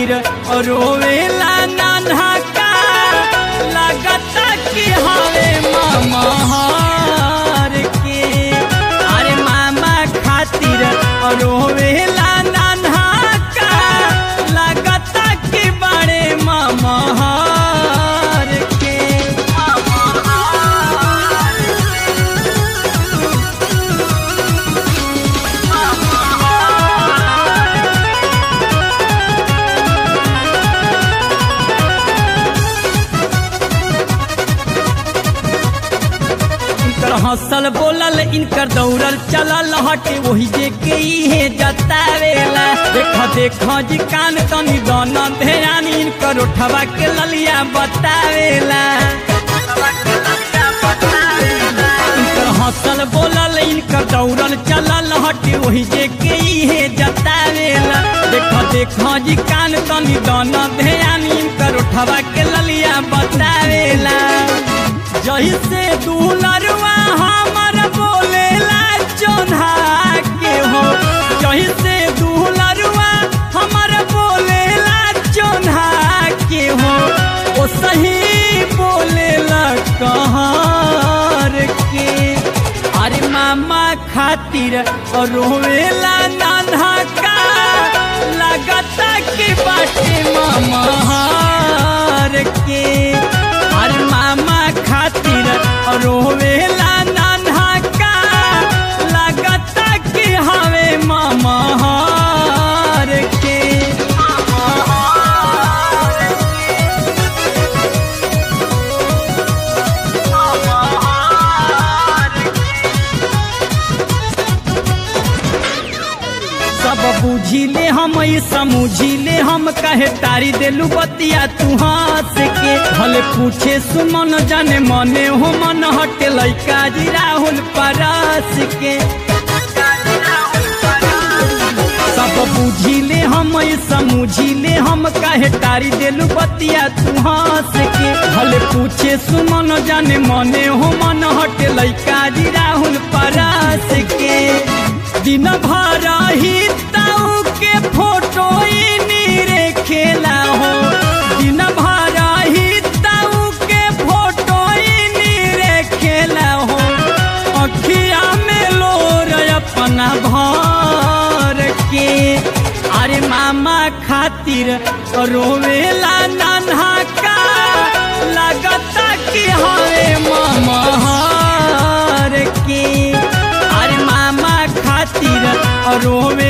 खातिर रोवेला नान्हा का लगता कि हवे मामहार के अरे मामा खातिर रोवेला नान्हा का लगता कि बड़े मामहार के इनकर हंसल बोलल इनकर दौड़ल चलल हटे वही जे के इहे जतावेला देख देख जी कान तनी दन ध्यान इनकर उठवा के ललिया बतावेला इनकर हंसल बोलल इनकर दौड़ल चलल हटे वही जे के इहे जतावेला देख देख जी कान तनी दन ध्यान इनकर उठवा के ललिया बतावेला जही से दुलरवा हमर बोलेला चोन्हा के हो जही से दुलरवा हमर बोलेला चोन्हा के हो ओ सही बोलेला कहर के अरे मामा खातिर रोवेला नान्हा का लगता कि बाटे मामा हार के अरे मामा खातिर रोवेला नान्हा का लगता कि हवे मामा हार के सब बुझिले हम ई समझिले हम कहे तारी देलू बतिया तू हंस के भले पूछे सुमन जाने मने हो मन हटे लैका जी राहुल परस के सब बुझिले हम ई समझिले हम कहे तारी देलू बतिया तू हंस के भले पूछे सुमन जाने मने हो मन हटे लैका जी राहुल परस के दिन भर ही ताऊ के फोटो ई नीरे खेला हो दिन भर ही ताऊ के फोटो ई नीरे खेला हो अखिया में लोर अपना भर के अरे मामा खातिर रोवेला नान्हा का लगता कि हवे मामा हार के अरे मामा खातिर रोवे